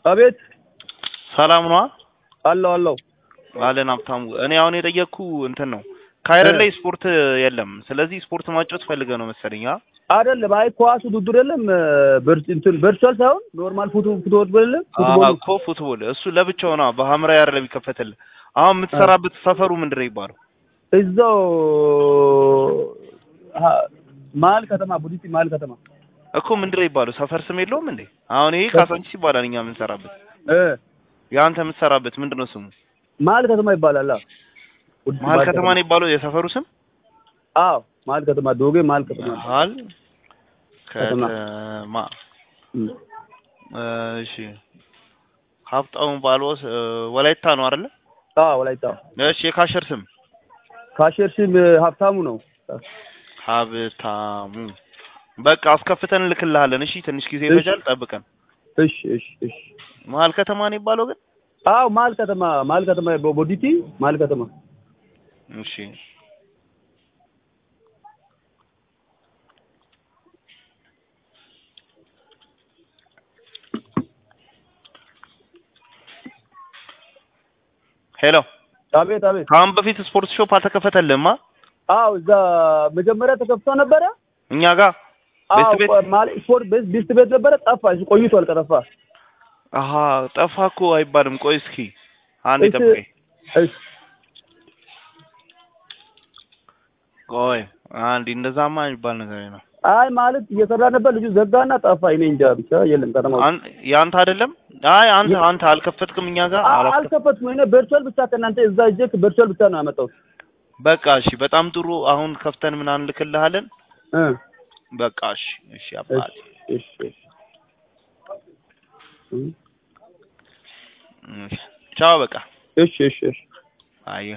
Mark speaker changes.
Speaker 1: አቤት
Speaker 2: ሰላም ነዋ
Speaker 1: አለው አለው
Speaker 2: አለን ሀብታሙ። እኔ አሁን የጠየቅኩ እንትን ነው ካይረን ላይ ስፖርት የለም። ስለዚህ ስፖርት ማጫወት ፈልገ ነው መሰለኝ። አ
Speaker 1: አይደለም። አይ ኳስ ውድድር የለም። ቨርች እንትን ቨርቹዋል ሳይሆን ኖርማል ፉቱ ፉትቦል የለም። ፉትቦል
Speaker 2: እኮ ፉትቦል እሱ ለብቻው ነው በሐምራዊ አይደለም የሚከፈትልህ። አሁን የምትሰራበት ሰፈሩ ምንድን ነው ይባለው?
Speaker 1: እዛው ሀ- መሀል ከተማ ቡዲቲ መሀል ከተማ
Speaker 2: እኮ ምንድን ነው ይባለው? ሰፈር ስም የለውም እንዴ? አሁን ይሄ ካሳንቺስ ይባላል እኛ የምንሰራበት።
Speaker 1: እ
Speaker 2: የአንተ የምትሰራበት ምንድን ነው ስሙ?
Speaker 1: መሀል ከተማ ይባላል። አዎ ቡዲቲ
Speaker 2: መሀል ከተማ ነው ይባለው የሰፈሩ ስም?
Speaker 1: አዎ መሀል ከተማ ዶጌ መሀል ከተማ
Speaker 2: መሀል
Speaker 1: ከተማ።
Speaker 2: ከተማ
Speaker 1: እም።
Speaker 2: እሺ ሀብታሙ ባልወስ ወላይታ ነው አይደለ?
Speaker 1: አዎ ወላይታ
Speaker 2: እሺ የካሸር ስም
Speaker 1: ካሼር ስም ሀብታሙ ነው።
Speaker 2: ሀብታሙ በቃ አስከፍተን እንልክልሃለን። እሺ ትንሽ ጊዜ ይፈጃል፣ ጠብቀን።
Speaker 1: እሺ እሺ እሺ
Speaker 2: መሀል ከተማ ነው የሚባለው ግን።
Speaker 1: አዎ መሀል ከተማ መሀል ከተማ ቦዲቲ መሀል ከተማ
Speaker 2: እሺ ሄሎ፣
Speaker 1: አቤት አቤት
Speaker 2: ከአሁን በፊት ስፖርት ሾፕ አልተከፈተልህማ?
Speaker 1: አዎ እዛ መጀመሪያ ተከፍቶ ነበረ።
Speaker 2: እኛ ጋር ቤስት ቤት
Speaker 1: አዎ ማለት ስፖርት ቤት ቤስት ቤት ነበረ። ጠፋ። እሱ ቆይቷል ከጠፋ።
Speaker 2: አሀ ጠፋ እኮ አይባልም። ቆይ እስኪ አንዴ
Speaker 1: እሺ።
Speaker 2: ጠብቀኝ።
Speaker 1: እሺ
Speaker 2: ቆይ አንዴ፣ እንደዛማ የሚባል ነገር ነው።
Speaker 1: አይ ማለት እየሰራ ነበር ልጁ ዘጋና ጠፋ። እኔ እንጃ ብቻ የለም ከተማ ውስጥ።
Speaker 2: አን- የአንተ አይደለም? አይ አንተ አንተ አልከፈትክም እኛ ጋር
Speaker 1: አ-
Speaker 2: አላስከ-
Speaker 1: አልከፈትኩም። እኔ ቨርቹዋል ብቻ ከእናንተ እዛ እጄ ቨርቹዋል ብቻ ነው ያመጣሁት።
Speaker 2: በቃ እሺ፣ በጣም ጥሩ። አሁን ከፍተን ምናምን እንልክልሃለን።
Speaker 1: እ
Speaker 2: በቃ እሺ፣ እሺ አባት
Speaker 1: እሺ እሺ እሺ
Speaker 2: ቻው። በቃ
Speaker 1: እሺ እሺ እሺ
Speaker 2: አየህ